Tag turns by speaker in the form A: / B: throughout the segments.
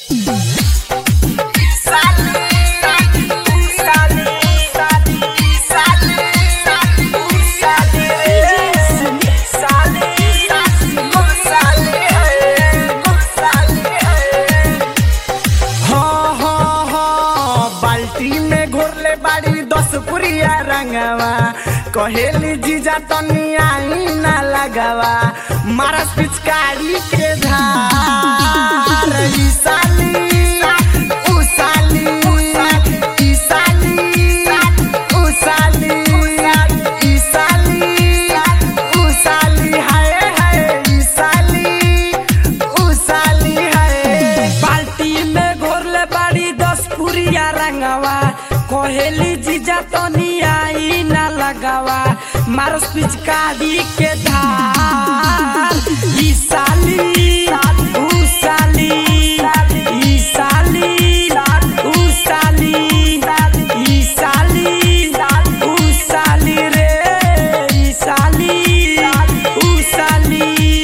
A: हाँ, हाँ, हाँ, बाल्टी में घोरले बाड़ी दस पुरिया रंगवा कहेली जीजा तनी आई ना लगावा मारस पिचकारी के धार ई साली ऊ साली ई साली ऊ साली ई साली ऊ साली हाय हाय ई साली ऊ साली हाय
B: बाल्टी में घोरले बाड़ी दस पुरिया रंगवा कोहेली जीजा तनी आई ना लगावा मारस पिचकारी के धार ई साली ऊ साली ई साली ऊ साली ई साली ऊ साली रे ई साली ऊ साली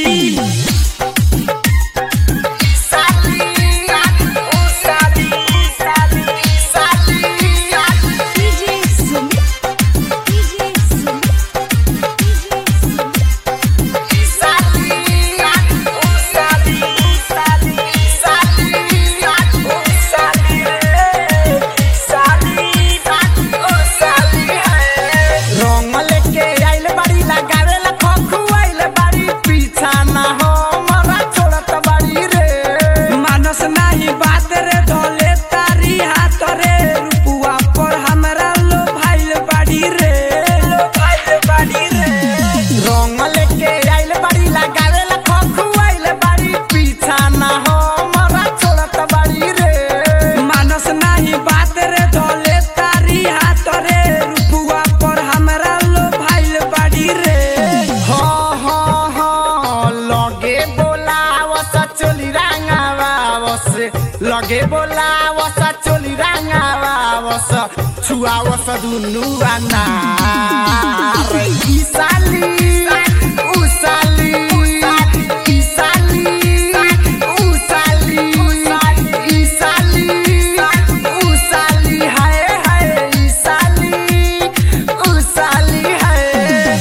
A: रंग लेके आइल बाड़ी लगावे ला खखुआइल बाड़ी पीछा ना हो मरा छोड़त बाड़ी रे
B: मानस नाही बात रे धोले तारी हाथ रे रुपुआ पर हमरा लो भाइल बाड़ी रे लो भाइल बाड़ी रे
A: रंग लेके आइल बाड़ी लगावे ला खखुआइल बाड़ी पीछा ना हो मरा छोड़त बाड़ी रे
B: मानस नाही बात रे धोले तारी हाथ रे रुपुआ पर हमरा लो भाइल बाड़ी रे
A: हाँ हाँ हाँ लगे बोलावस चोली रांगावावस लगे बोलावस चोली रांगावावस छुआवस दुनु अनार ई साली ऊ साली ई साली ऊ साली ई साली ऊ साली हाय हाय ई साली ऊ साली हाय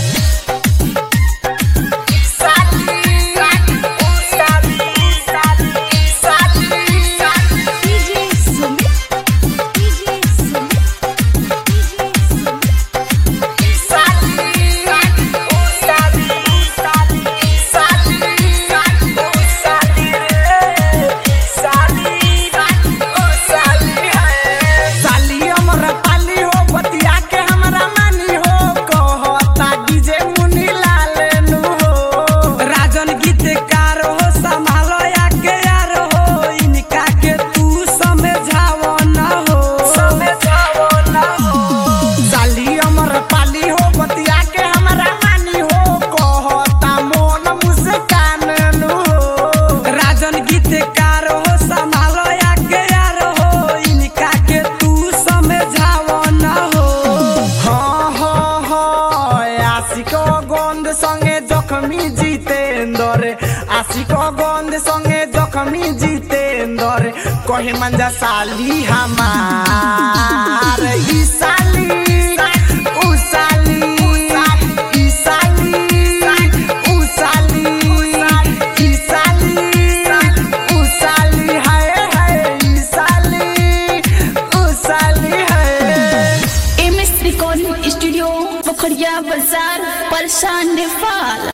A: साली हमरा पाली हो बतिया के हमरा मानी हो कहता डीजे मुनी लाल नु हो
B: राजन गीतकार हो संभालो या के यार हो इनका के तू समझावो ना हो समझावो ना हो
A: साली हमर पाली हो बतिया के हमरा मानी हो कहता मोन मुस्कान नु हो
B: राजन गीतकार हो संभालो या के यार हो इनका के तू समझावो ना हो
A: हाँ हाँ हाँ आशिक गंध संगे जखमी जितेंद्र आशिक गंध संगे जखमी जितेंद्र कहे मंजा साली हमार ई साली ऊ साली ई साली ऊ साली ई साली ऊ साली हाय हाय ई साली ऊ साली हाय
C: M S recording studio Pokhariya बाजार परेशान नेपाल